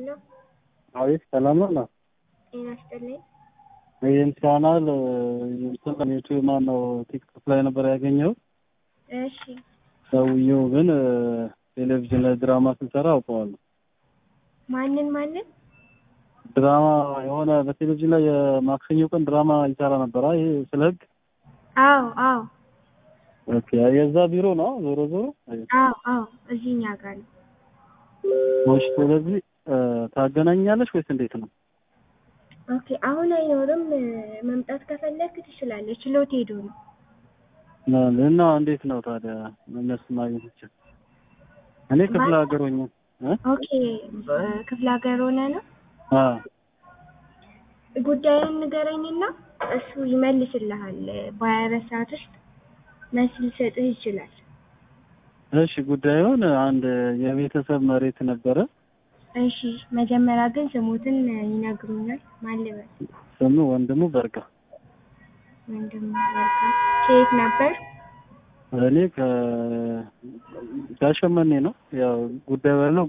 ሄሎ አቤት ሰላም ነው ነው ጤና ይስጥልኝ። ይህን ቻናል እንትን ዩቲዩብ ማን ነው ቲክቶክ ላይ ነበር ያገኘው። እሺ ሰውየው ግን ቴሌቪዥን ላይ ድራማ ስንሰራ አውቀዋለሁ። ማንን ማንን? ድራማ የሆነ በቴሌቪዥን ላይ የማክሰኞ ቀን ድራማ ይሰራ ነበር። ይሄ ስለ ህግ አዎ አዎ ኦኬ፣ የዛ ቢሮ ነው ዞሮ ዞሮ። አዎ አዎ እዚህ እኛ ጋር ነው። እሺ፣ ስለዚህ ታገናኛለሽ ወይስ እንዴት ነው? ኦኬ አሁን አይኖርም። መምጣት ከፈለክ ትችላለህ። ችሎት ሄዶ ነው። እና እንዴት ነው ታዲያ እነሱ ማግኘት ይችላል? እኔ ክፍለ ሀገር ሆኜ እ ኦኬ ክፍለ ሀገር ሆነ ነው። አ ጉዳዩን ንገረኝና እሱ ይመልስልሃል። በሀያ አራት ሰዓት ውስጥ መልስ ሊሰጥህ ይችላል። እሺ ጉዳዩን አንድ የቤተሰብ መሬት ነበረ። እሺ መጀመሪያ ግን ስሙትን ይነግሩኛል። ማን ልበል? ስሙ ወንድሙ በርጋ። ወንድሙ በርጋ። ከየት ነበር? እኔ ከ ጋሸመኔ ነው። ያው ጉዳዩ ያለው